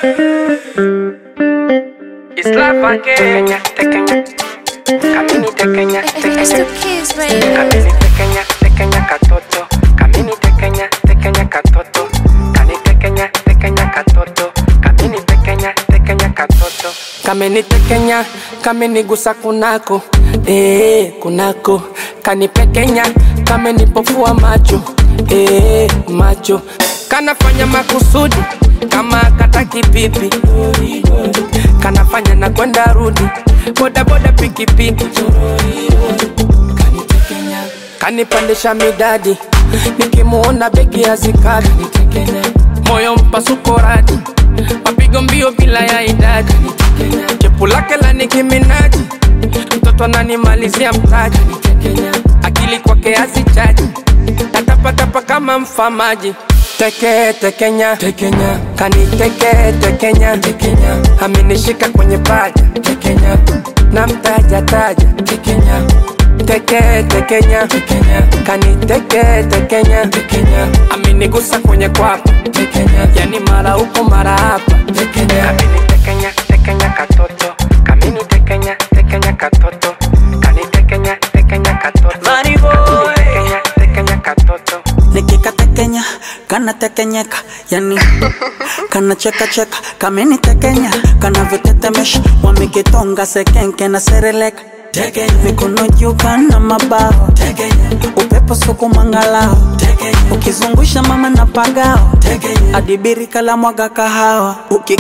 It's life again. Tequeña, camini tequeña, It's tequeña, the kids, baby. camini tequeña, tequeña catoto, camini tequeña, tequeña catoto, cani tequeña, tequeña catoto, camini tequeña, tequeña catoto, camini tequeña, camini gusa kunako, eh kunako, cani pequeña, camini pofua macho, eh macho, kanafanya makusudi kama kataki pipi kanafanya na kwenda rudi bodaboda pikipiki kanipandisha midadi nikimuona begi hazikadi moyo mpasuko radi mapigo mbio bila ya idadi chepu lake la nikiminaji mtoto ananimalizia mtaji akili kwake hazichaji natapatapa kama mfamaji teke tekenya tekenya kaniteke tekenya tekenya amenishika kwenye paja tekenya na mtaja taja tekenya teke tekenya tekenya kaniteke tekenya tekenya amenigusa kwenye kwapa tekenya yani mara huko mara hapa tekenya amenitekenya tekenya katoto kamini tekenya tekenya katoto kanitekenya tekenya katoto Body boy. tekenya tekenya katoto nikikatekenya kanatekenyeka yani kanachekacheka kamenitekenya kanavyotetemesha wamekitonga sekenke na sereleka mikono juu kana mabawa upepo sukumangalao ukizungusha mama na pagao adibiri kala mwaga kahawa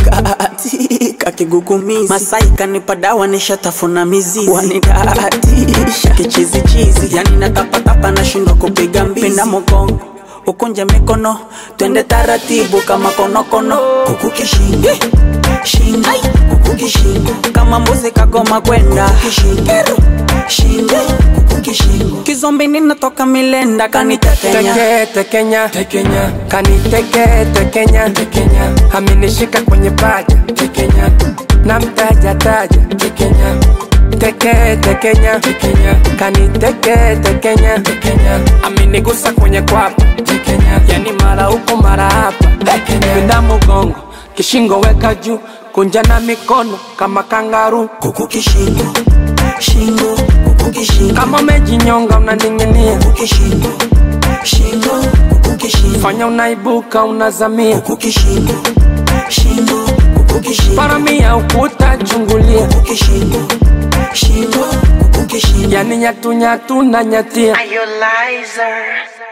ukikaatika kigugumizi masai kanipa dawa nishatafuna mizizi wanidaatisha kichizichizi yani natapatapa nashindwa kupiga mbizi pinda mogongo ukunje mikono twende taratibu kama konokono kuku kishingo shingo kuku kishingo kama mbuzi kagoma kwenda kishingo shingo kuku kishingo kizombi ninatoka milenda kanitekenya teke tekenya tekenya kaniteke tekenya tekenya amenishika kwenye paja tekenya na mtaja taja tekenya teke tekenya tekenya kaniteke tekenya tekenya amenigusa kwenye kwapa tekenya yani mara huko mara hapa tekenya pinda mgongo kishingo weka juu kunja na mikono kama kangaru kuku kishingo shingo kuku kishingo kama umejinyonga unaning'inia kuku kishingo shingo kuku kishingo fanya unaibuka unazamia kuku kishingo shingo kuku kishingo paramia ukuta chungulia kuku kishingo shingo kuku kishingo yani nyatunyatu na nyatia Are you liar?